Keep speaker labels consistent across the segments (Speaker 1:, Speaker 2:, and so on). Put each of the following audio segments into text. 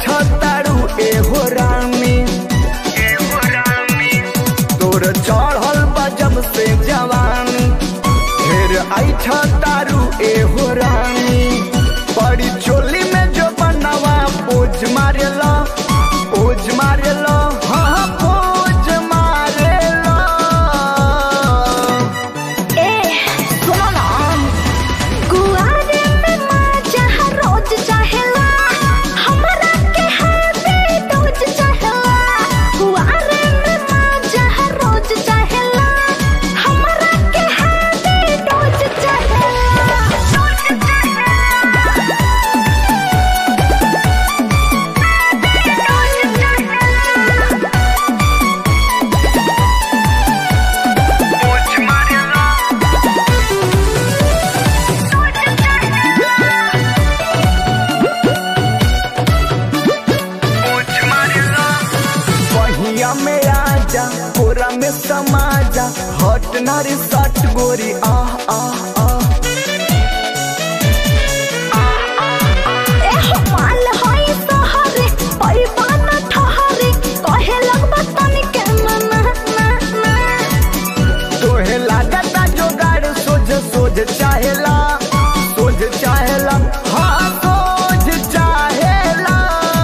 Speaker 1: ऐठ तारू एहो रानी तोर चढ़ल बजब से जवानी ढेर ऐठ तारू एहो रानी बड़ी चोली में जो बनवा पोज मारेला पोज मारेला हाँ पोज मारेला
Speaker 2: ए सुनो ना कुआरे में मजा रोज चाहेला हमरा के हाथे रोज चाहेला कुआरे में मजा रोज चाहेला हमरा के हाथे रोज चाहेला रोज चाहेला
Speaker 1: पहिया में आजा कोरा में समाजा हट नारी सट गोरी आह आह आह
Speaker 2: एहो माल होई सहरे परिवान ठहरे कहे लगबा तनिके मना ना ना
Speaker 1: तोहे लागता जोगाड़ सोझ सोझ चाहेला सोझ चाहेला हाँ सोझ चाहेला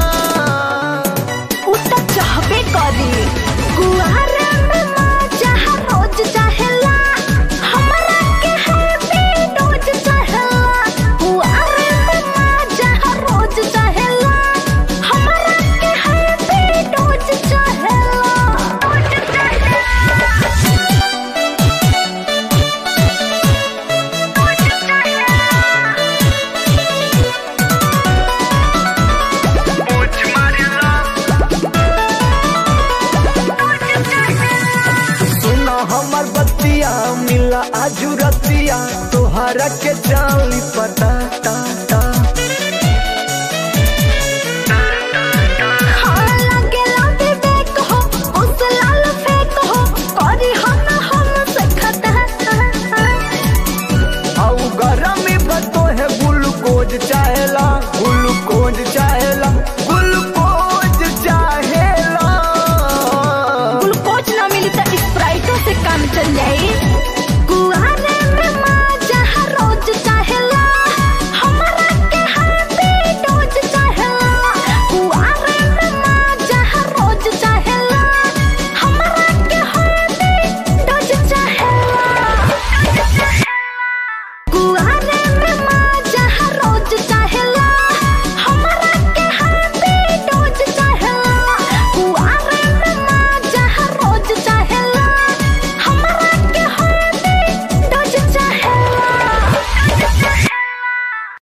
Speaker 2: उता चाहबे करी कुआरे में मजा रोज चाहेला हमरा के हाथे रोज चाहेला कुआरे में मजा रोज चाहेला हमरा के हाथे रोज चाहेला रोज चाहेला
Speaker 1: सुना हमर बतिया मिला आजू रतिया तोहरा के चाली पता